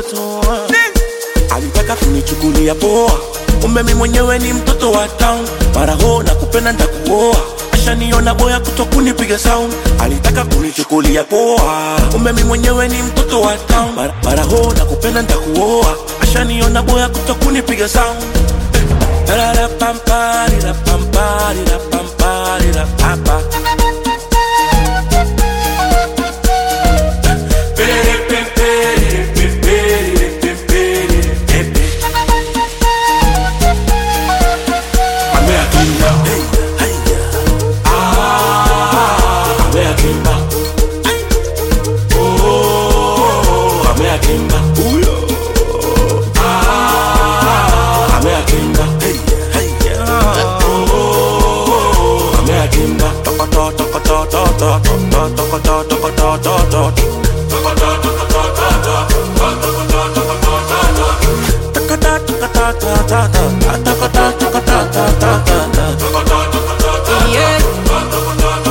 toa. Alitaka kunichukulia poa, kumbe mi mwenyewe ni mtoto wa town. Mara ho na kupenda ntakuoa, ashaniona boya kuto kunipiga sound. Alitaka kunichukulia poa, kumbe mi mwenyewe ni mtoto wa town. Mara, mara ho na kupenda ntakuoa, ashaniona boya kuto kunipiga sound. Tarara pam parira pam parira pam parira papa. Perere pem perere pem perere pem perere pepe. Ame akimba. Hey, haya. Ah, ame akimba. Oh, ame akimba. Uyo. Ah, ame akimba. Hey, haya. Oh, ame akimba. Tokoto, tokoto, tokoto, tokoto, tokoto, tokoto, tokoto. Yeah.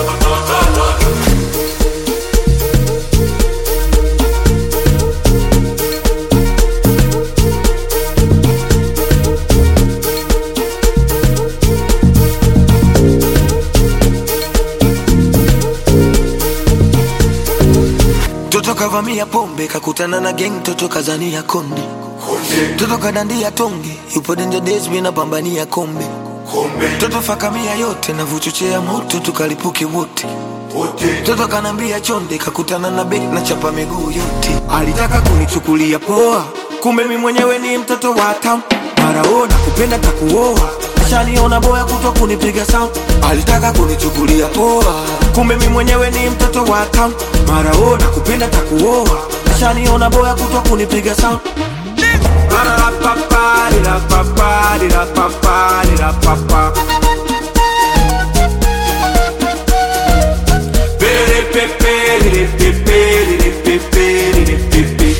Toto kavamia pombe kakutana na gang, toto kazania konde, toto kadandia tonge, yupo danger days, mimi napambania kombe, toto fakamia yote na vuchochea moto, tukalipuke wote Toto kanambia chonde, kakutana na bek na chapa miguu yote. Alitaka kunichukulia poa, kumbe mi mwenyewe ni mtoto wa town. Mara ona kupenda takuoa, ashaniona boya kuto kunipiga sound. Alitaka kunichukulia poa, kumbe mi mwenyewe ni mtoto wa town. Mara ona kupenda takuoa, ashaniona boya kuto kunipiga sound. Perere pe perere pe perere pe perere pe pe.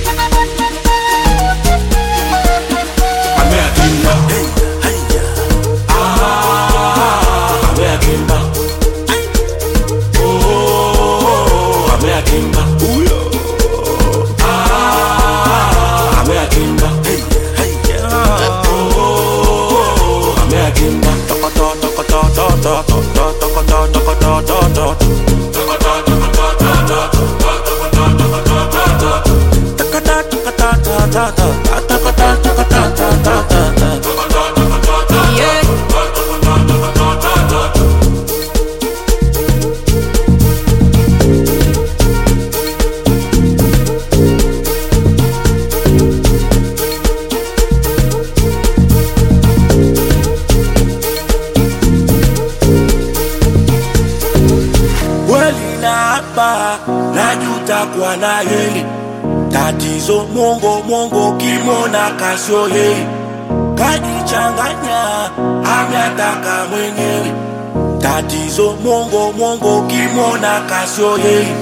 Ame akimba. Hey, haya. Ah, ame akimba. Oh, ame akimba. Uyo. Ah, ame akimba. Hey, haya. Oh, ame akimba. Tokoto, tokoto, tokoto, tokoto, tokoto, tokoto, tokoto. Yeah. Kweli na hapa najuta kwa na yeye tatizo mongo mongo kimona kasio yeye kajichanganya ametaka mwenyewe tatizo mongo mongo kimona kasio yeye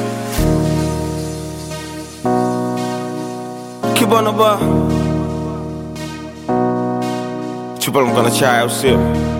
Kibana ba Chupa mkana chai au sio?